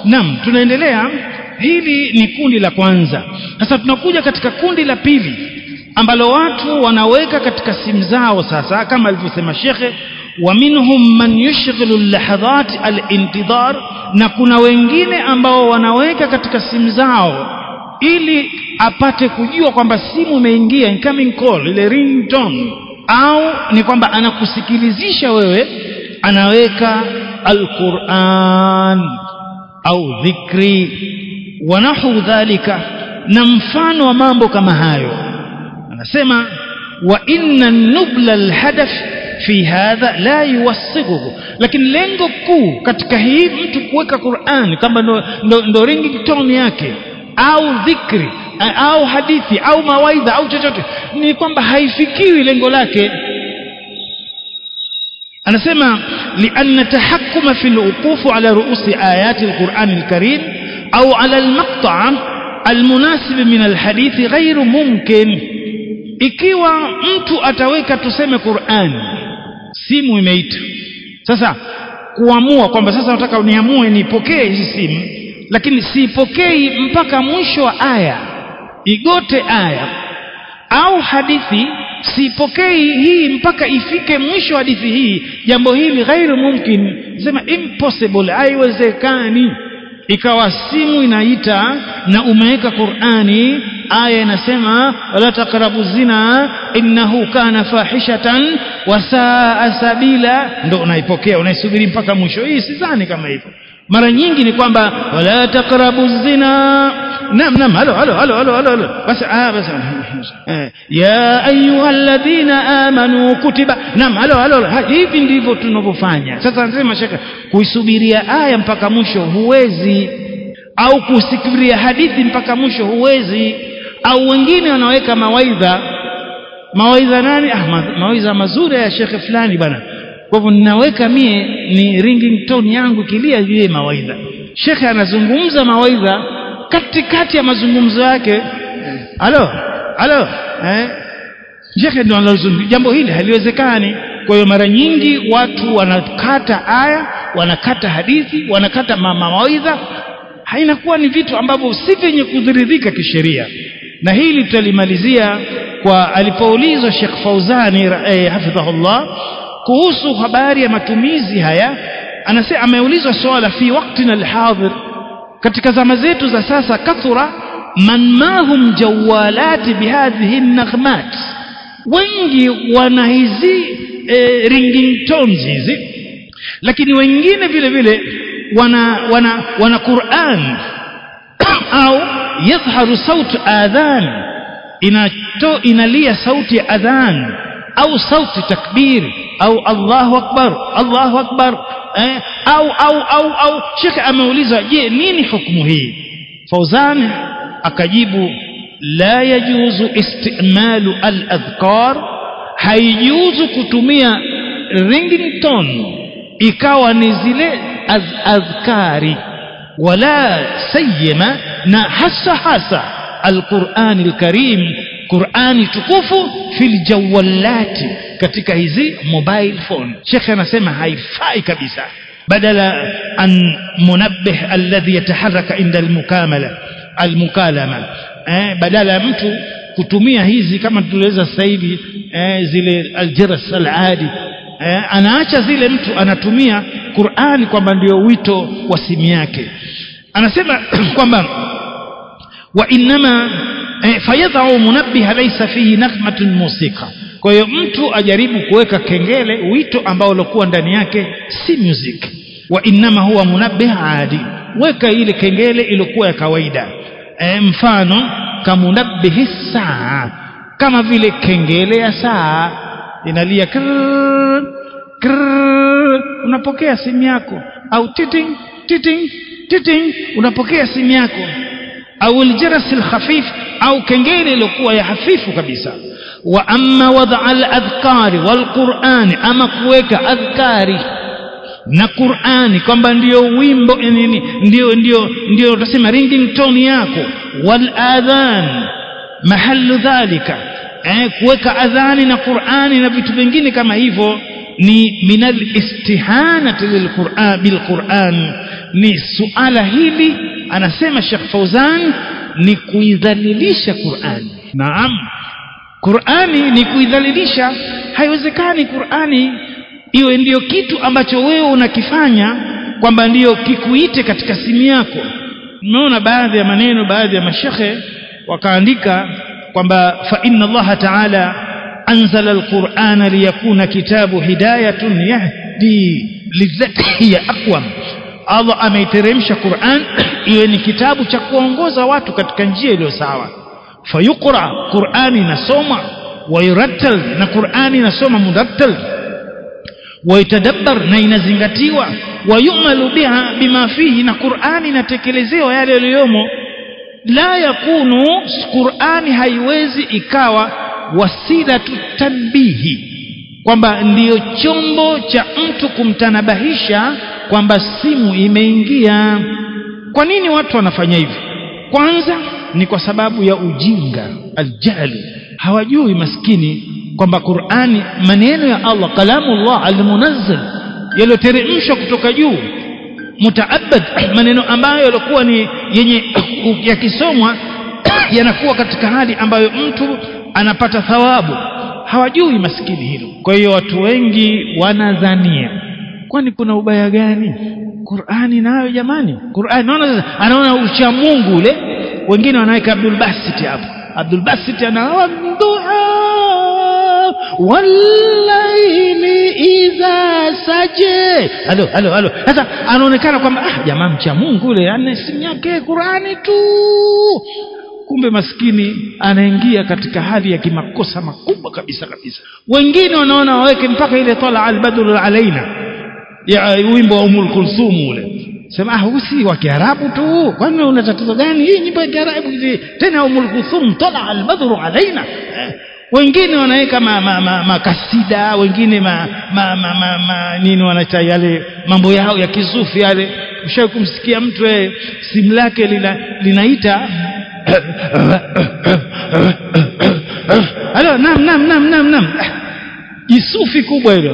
Naam, tunaendelea. Hili ni kundi la kwanza. Sasa tunakuja katika kundi la pili ambalo watu wanaweka katika simu zao sasa, kama alivyosema shekhe, wa minhum man yushghilu lahadhat alintidhar, na kuna wengine ambao wanaweka katika simu zao ili apate kujua kwamba simu imeingia incoming call, ile ringtone, au ni kwamba anakusikilizisha wewe, anaweka alquran au dhikri wa nahu dhalika na mfano wa mambo kama hayo anasema wa inna nubla alhadaf fi hadha la yuwassiguhu lakini lengo kuu katika hii mtu kuweka Qur'an kama ndo, ndo, ndo ringtone yake au dhikri au hadithi au mawaidha au chochote ni kwamba haifikiwi lengo lake anasema lianna tahakkuma fi alwuquf ala ruusi ayati alquran alkarim au ala almaqta' almunasib min alhadith ghairu mumkin ikiwa mtu ataweka tuseme Qur'an simu imeita sasa kuamua kwamba sasa nataka niamue nipokee hizi simu lakini siipokei mpaka mwisho wa aya igote aya au hadithi sipokei hii mpaka ifike mwisho hadithi hii jambo hili ghairu mumkin sema impossible haiwezekani ikawa simu inaita na umeweka Qur'ani aya inasema wala taqrabu zina innahu kana fahishatan wa saa sabila ndo unaipokea unaisubiri mpaka mwisho hii sidhani kama hivyo mara nyingi ni kwamba wala taqrabu zina naam naam halo halo halo halo halo basi ah basi ya ayyuhalladhina amanu kutiba naam halo halo hivi ndivyo tunavyofanya sasa nasema shaka kuisubiria aya mpaka mwisho huwezi au kusikiria hadithi mpaka mwisho huwezi au wengine wanaweka mawaidha mawaidha nani ah mawaidha mazuri ya shekhe fulani bana kwa hivyo ninaweka mie ni ringing tone yangu kilia vile mawaidha shekhe anazungumza mawaidha katikati ya mazungumzo yake halo halo eh shekhe ndio anazungumza jambo hili haliwezekani kwa hiyo mara nyingi watu wanakata aya wanakata hadithi wanakata mawaidha hainakuwa ni vitu ambavyo si vyenye kudhiridhika kisheria na hili tutalimalizia kwa alipoulizwa Sheikh Fauzani eh, hafidhahullah kuhusu habari ya matumizi haya anasema ameulizwa swala fi waktina alhadhir katika zama zetu za sasa kathura man mahum jawalati bihadhihi naghmat wengi wana hizi e, ringing tones hizi lakini wengine vile vile wana wana wana Qur'an au yadhharu sauti adhan inato inalia sauti ya adhan au sauti takbir au Allahu akbar Allahu akbar eh, au au au au Sheikh ameulizwa je nini hukumu hii Fauzan akajibu la yajuzu istimalu al-adhkar haijuzu kutumia ringing tone ikawa ni zile az adhkari wala sayyama na hasa hasa al-Qur'an al-Karim Qur'ani tukufu fil jawalati katika hizi mobile phone Sheikh anasema haifai kabisa badala an munabbih alladhi yataharaka inda almukamala almukalama eh, badala ya mtu kutumia hizi kama tuliweza sasa hivi eh, zile aljaras aladi eh, anaacha zile mtu anatumia Qur'ani kwamba ndio wito wa simu yake anasema kwamba wa inma eh, fayadhau munabbiha laysa fihi naghmatun musika kwa hiyo mtu ajaribu kuweka kengele wito ambao ulikuwa ndani yake si music wa inma huwa munabbih adi weka ile kengele iliyokuwa ya kawaida e, mfano kamunabbihi saa kama vile kengele ya saa inalia krrr, krrr, unapokea simu yako au titing titing titing unapokea simu yako au aljaras alkhafif au kengele iliyokuwa ya hafifu kabisa wa amma wada al-adhkari wal-Qur'ani ama kuweka adhkari na Qur'ani kwamba ndio wimbo nini ndio ndio ndio utasema ringing tone yako wal adhan mahallu dhalika eh kuweka adhani na Qur'ani na vitu vingine kama hivyo ni minal istihanati lilquran bilquran ni suala hili anasema Sheikh Fauzan ni kuidhalilisha Qur'ani naam Qur'ani ni kuidhalilisha haiwezekani Qur'ani iwe ndiyo kitu ambacho wewe unakifanya kwamba ndiyo kikuite katika simu yako nimeona baadhi ya maneno baadhi ya mashekhe wakaandika kwamba fa inna Allah ta'ala anzala alqur'ana liyakuna kitabu hidayatun yahdi lillati hiya aqwam Allah ameiteremsha Qur'an iwe ni kitabu cha kuongoza watu katika njia iliyo sawa fayuqra Qur'ani inasoma wayurattal na Qur'ani inasoma murattal waitadabbar na inazingatiwa wayumalu biha bima fihi na Qur'ani inatekelezewa yale yaliyomo la yakunu Qur'ani haiwezi ikawa wasilatu tanbihi kwamba ndiyo chombo cha mtu kumtanabahisha kwamba simu imeingia kwa nini watu wanafanya hivi kwanza ni kwa sababu ya ujinga aljahli hawajui maskini kwamba Qur'ani maneno ya Allah kalamullah almunazzal yaliyoteremshwa kutoka juu mutaabad maneno ambayo yalikuwa ni yenye yakisomwa yanakuwa katika hali ambayo mtu anapata thawabu hawajui maskini hilo kwa hiyo watu wengi wanadhania kwani kuna ubaya gani Qur'ani nayo jamani Qur'ani naona anaona ucha Mungu ule wengine wanaweka Abdul Basit hapo Abdul Basit anawa wallaili idha saje halo halo halo sasa anaonekana kwamba ah jamaa mcha Mungu ule ana simu yake Qur'ani tu kumbe maskini anaingia katika hali ya kimakosa makubwa kabisa kabisa wengine wanaona waweke mpaka ile tala albadru alaina ya wimbo wa Umul Kulthum ule sema ah usi wa Kiarabu tu kwani una tatizo gani hii nyimbo ya Kiarabu hizi tena Umul Kulthum tala albadru alaina eh. wengine wanaweka makasida ma, ma, ma kasida, wengine ma, ma, ma, ma, ma, nini wanaita yale mambo yao ya kisufi yale ushawahi kumsikia mtu eh, simu lake lina, linaita Halo, nam nam nam nam nam. Jisufi kubwa hilo.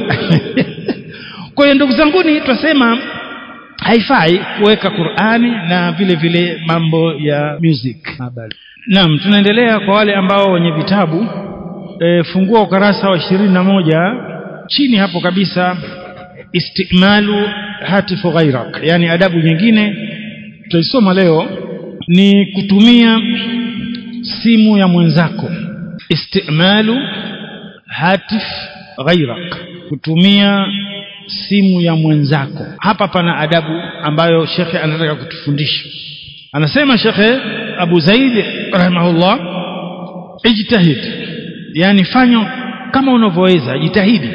Kwa hiyo ndugu zanguni twasema haifai kuweka Qur'ani na vile vile mambo ya music. Habari. Naam, tunaendelea kwa wale ambao wenye vitabu e, fungua ukarasa wa ishirini na moja chini hapo kabisa istimalu hatifu ghairak, yani adabu nyingine tutaisoma leo ni kutumia simu ya mwenzako istimalu hatif ghairak kutumia simu ya mwenzako hapa pana adabu ambayo shekhe anataka kutufundisha anasema shekhe Abu Zaid rahimahullah ijtahid yani fanya kama unavyoweza jitahidi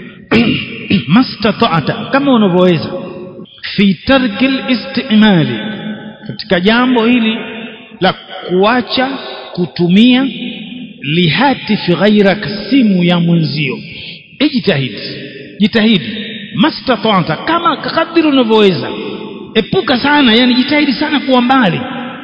mastata'ata kama unavyoweza fi tarki istimali katika jambo hili la kuacha kutumia lihatifi ghairak simu ya mwenzio ijtahidi jitahidi mastata'ta kama kadiri unavyoweza epuka sana yani jitahidi sana kuwa mbali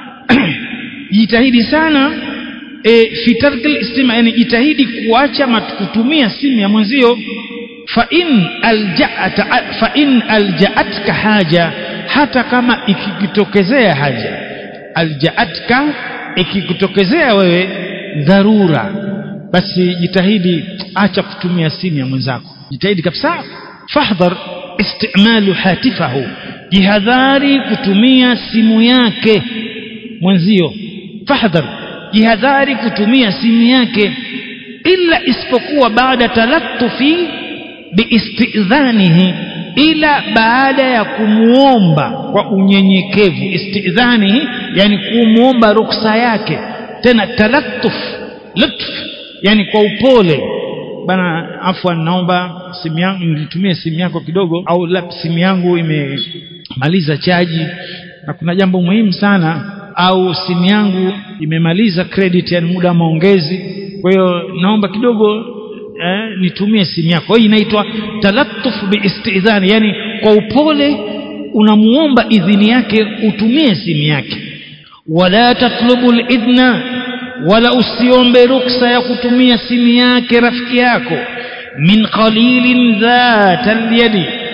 jitahidi sana e, fi tarkil istima yani jitahidi kuacha kutumia simu ya mwenzio fa in alja'at fa in alja'atka haja hata kama ikikutokezea haja alja'atka ikikutokezea wewe dharura basi jitahidi acha kutumia simu ya mwenzako jitahidi kabisa fahdhar istimalu hatifahu jihadhari kutumia simu yake mwenzio fahdhar jihadhari kutumia simu yake illa isipokuwa baada talattufi biistidhanihi ila baada ya kumuomba kwa unyenyekevu istidhanihi yani kumuomba ruksa yake tena talattuf lutf yani kwa upole bana afwan naomba simu yangu nilitumie simu yako kidogo au la simu yangu imemaliza chaji na kuna jambo muhimu sana au simu yangu imemaliza credit yani muda wa maongezi kwa hiyo naomba kidogo eh, nitumie simu yako hii inaitwa talattuf biistidhani yani kwa upole unamuomba idhini yake utumie simu yake wala tatlubu lidhna wala usiombe ruksa ya kutumia simu yake rafiki yako min qalilin dhata alyadi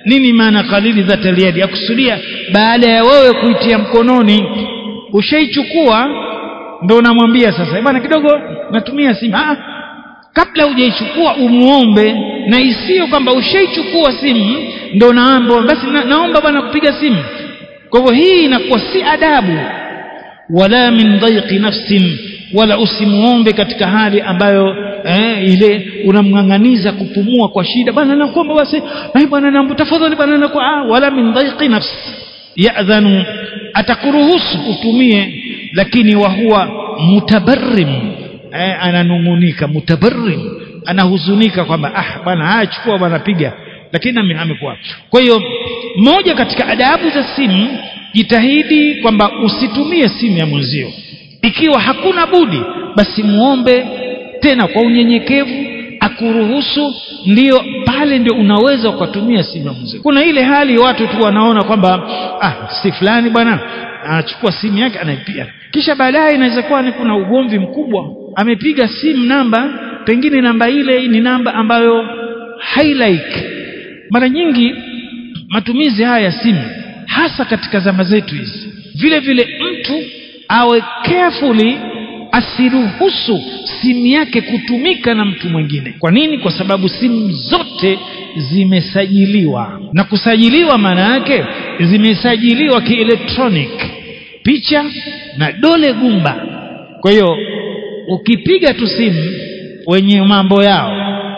nini maana qalili dhati alyadi akusudia baada ya wewe kuitia mkononi ushaichukua ndo unamwambia sasa bwana kidogo natumia simu ah kabla hujaichukua umuombe na isiyo kwamba ushaichukua simu ndo naomba basi na, naomba bwana kupiga simu kwa hivyo hii inakuwa si adabu wala min dhaiqi nafsin wala usimuombe katika hali ambayo eh, ile unamng'ang'aniza kupumua kwa shida bwana nakuomba basi eh, bwana naomba tafadhali bwana nakuwa ah, wala min dhaiqi nafsi ya'dhanu atakuruhusu utumie lakini wa huwa mutabarrim eh, ananungunika mutabarrim anahuzunika kwamba ah bwana haya chukua bwana piga lakini amekuwa kwa hiyo moja katika adabu za simu jitahidi kwamba usitumie simu ya mwenzio ikiwa hakuna budi basi muombe tena kwa unyenyekevu akuruhusu ndio pale ndio unaweza ukatumia simu ya mwenzio kuna ile hali watu tu wanaona kwamba ah si fulani bwana anachukua simu yake anaipiga kisha baadaye inaweza kuwa ni kuna ugomvi mkubwa amepiga simu namba pengine namba ile ni namba ambayo hailike mara nyingi matumizi haya ya simu hasa katika zama zetu hizi vile vile mtu awe carefully asiruhusu simu yake kutumika na mtu mwingine kwa nini kwa sababu simu zote zimesajiliwa na kusajiliwa maana yake zimesajiliwa kielektronic picha na dole gumba kwa hiyo ukipiga tu simu wenye mambo yao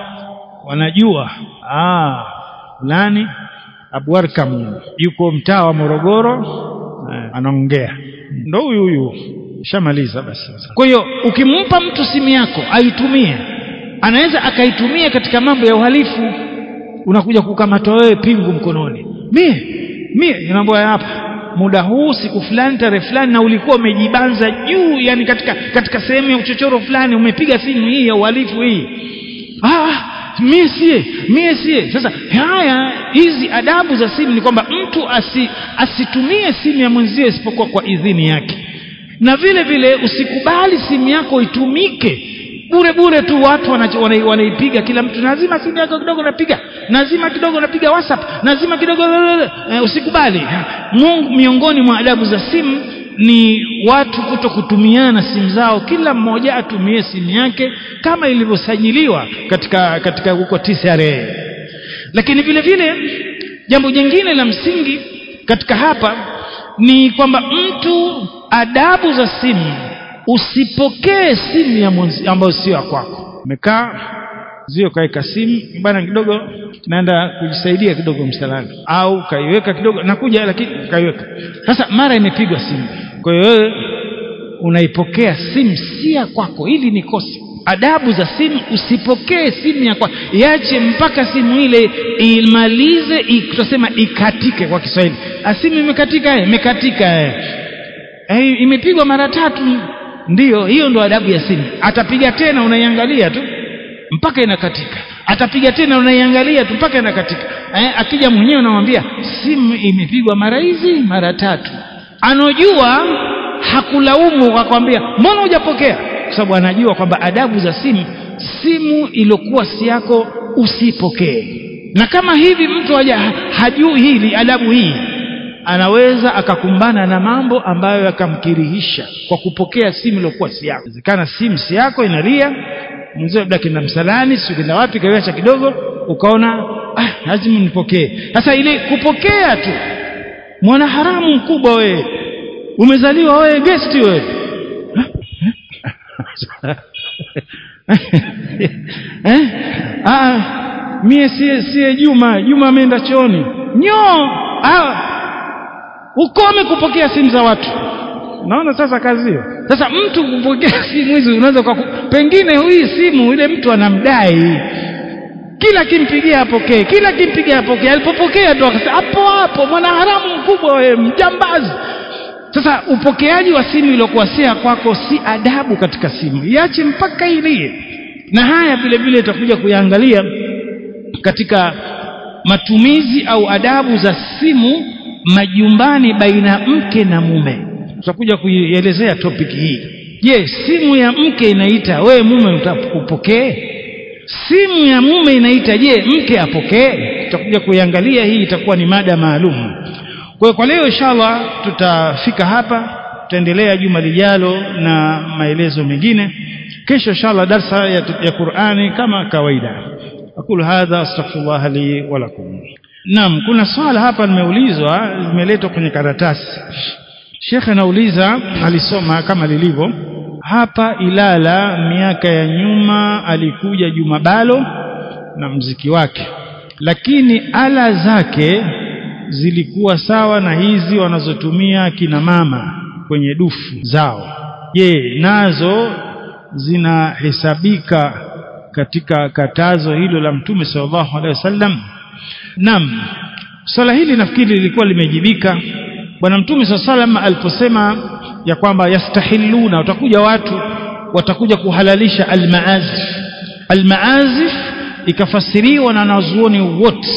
wanajua ah fulani Abwarkam yuko mtaa wa Morogoro eh, anaongea ndo huyu huyu shamaliza basi kwa hiyo ukimpa mtu simu yako aitumie anaweza akaitumia katika mambo ya uhalifu unakuja kukamatwa wewe pingu mkononi mie mie inaambia hapa muda huu siku fulani tarehe fulani na ulikuwa umejibanza juu yani katika katika sehemu ya uchochoro fulani umepiga simu hii ya uhalifu hii ah mie sie mie sie sasa haya hizi adabu za simu ni kwamba mtu asi, asitumie simu ya mwenzio isipokuwa kwa idhini yake na vile vile usikubali simu yako itumike bure bure tu watu wanaipiga wana, wana kila mtu lazima simu yako kidogo napiga lazima kidogo napiga whatsapp lazima kidogo e, usikubali Mungu miongoni mwa adabu za simu ni watu kuto kutumiana simu zao kila mmoja atumie simu yake kama ilivyosajiliwa katika katika huko TCRA lakini vile vile jambo jingine la msingi katika hapa ni kwamba mtu adabu za simu usipokee simu ya mwenzi ambayo sio ya kwako umekaa zio kaweka simu bana kidogo naenda kujisaidia kidogo msalani au kaiweka kidogo nakuja lakini kaiweka sasa mara imepigwa simu kwa hiyo wewe unaipokea simu si ya kwako hili ni kosa adabu za simu usipokee simu ya kwako iache mpaka simu ile imalize tutasema ikatike kwa Kiswahili simu imekatika imekatika eh imepigwa mara tatu ndiyo hiyo ndo adabu ya simu atapiga tena unaiangalia tu mpaka inakatika atapiga tena unaiangalia tu mpaka inakatika eh, akija mwenyewe unamwambia simu imepigwa mara hizi mara tatu anojua hakulaumu akwambia mbona hujapokea kwa sababu anajua kwamba adabu za simu simu iliyokuwa si yako usipokee na kama hivi mtu haja hajui hili adabu hii anaweza akakumbana na mambo ambayo yakamkirihisha kwa kupokea simu iliyokuwa si yako inawezekana simu si yako inalia mzee labda kenda msalani sio kenda wapi kaiacha kidogo ukaona ah lazima nipokee sasa ile kupokea tu mwana haramu mkubwa wewe umezaliwa wewe guest wewe eh ah mie sie sie Juma Juma ameenda chooni nyo ah ukome kupokea simu za watu naona sasa kazi hiyo sasa mtu kupokea simu hizi unaweza kwa pengine hii simu ile mtu anamdai kila kimpigia apokee kila kimpigia apokee alipopokea tu akasema hapo hapo mwana haramu mkubwa wewe mjambazi sasa upokeaji wa simu iliyokuwa si kwako si adabu katika simu iache mpaka ilie na haya vile vile itakuja kuyaangalia katika matumizi au adabu za simu majumbani baina mke na mume tutakuja kuielezea topic hii je simu ya mke inaita wewe mume upokee simu ya mume inaita je mke apokee tutakuja kuiangalia hii itakuwa ni mada maalum kwa kwa leo inshallah tutafika hapa tutaendelea juma lijalo na maelezo mengine kesho inshallah darsa ya, ya Qur'ani kama kawaida aqulu hadha astaghfirullah li wa lakum naam kuna swala hapa limeulizwa limeletwa kwenye karatasi Sheikh anauliza alisoma kama lilivyo hapa Ilala miaka ya nyuma alikuja Jumabalo na mziki wake lakini ala zake zilikuwa sawa na hizi wanazotumia kina mama kwenye dufu zao je nazo zinahesabika katika katazo hilo la mtume sallallahu alaihi wasallam naam swala hili nafikiri lilikuwa limejibika bwana mtume sallallahu alaihi wasallam aliposema ya kwamba yastahilluna watakuja watu watakuja kuhalalisha almaazif almaazif ikafasiriwa na wanazuoni wote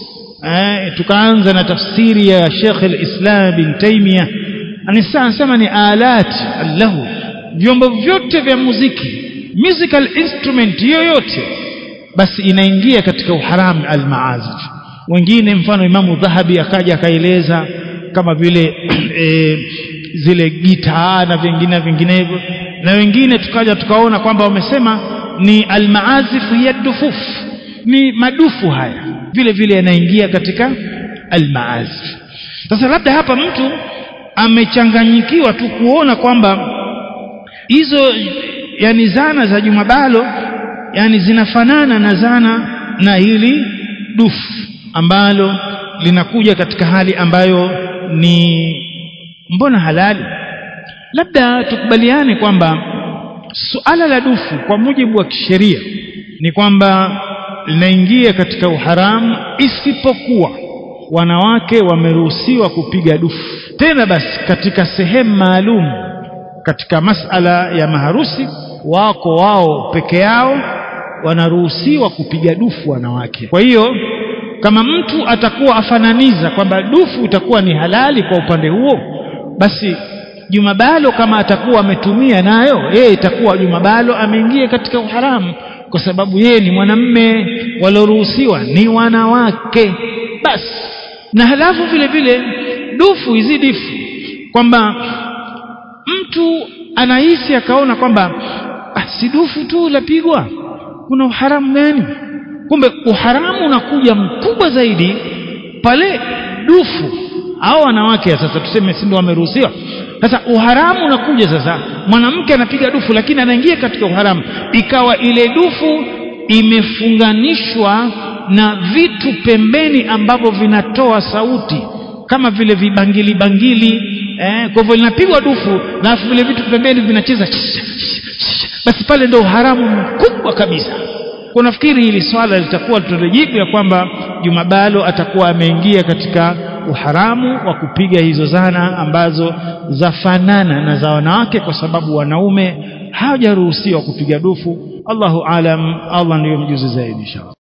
eh, tukaanza na tafsiri ya Sheikh al-Islam bin Taymiyyah anasema ni alat allahu vyombo vyote vya muziki musical instrument yoyote basi inaingia katika uharam almaazif wengine mfano imamu dhahabi akaja akaeleza kama vile e, zile gitaa na vingine vinginevyo na wengine tukaja tukaona kwamba wamesema ni almaazif ya dufuf ni madufu haya vile vile yanaingia katika almaazif sasa labda hapa mtu amechanganyikiwa tu kuona kwamba hizo yani zana za jumabalo yani zinafanana na zana na hili dufu ambalo linakuja katika hali ambayo ni mbona halali labda tukubaliane kwamba suala la dufu kwa mujibu wa kisheria ni kwamba linaingia katika uharamu isipokuwa wanawake wameruhusiwa kupiga dufu tena basi katika sehemu maalum katika masala ya maharusi wako wao peke yao wanaruhusiwa kupiga dufu wanawake kwa hiyo kama mtu atakuwa afananiza kwamba dufu itakuwa ni halali kwa upande huo basi jumabalo kama atakuwa ametumia nayo yeye itakuwa jumabalo ameingia katika uharamu kwa sababu yeye ni mwanamme walioruhusiwa ni wanawake basi na halafu vile vile dufu hizi difu kwamba mtu anahisi akaona kwamba ah, si dufu tu lapigwa kuna uharamu gani kumbe uharamu unakuja mkubwa zaidi pale dufu au wanawake sasa tuseme si ndio wameruhusiwa sasa uharamu unakuja sasa mwanamke anapiga dufu lakini anaingia katika uharamu ikawa ile dufu imefunganishwa na vitu pembeni ambavyo vinatoa sauti kama vile vibangili bangili eh, kwa hivyo linapigwa dufu na vile vitu pembeni vinacheza basi pale ndio uharamu mkubwa kabisa kwa nafikiri hili swala litakuwa tutajibu ya kwamba Jumabalo atakuwa ameingia katika uharamu wa kupiga hizo zana ambazo zafanana na za wanawake kwa sababu wanaume hawajaruhusiwa kupiga dufu Allahu alam Allah ndiyo mjuzi zaidi inshallah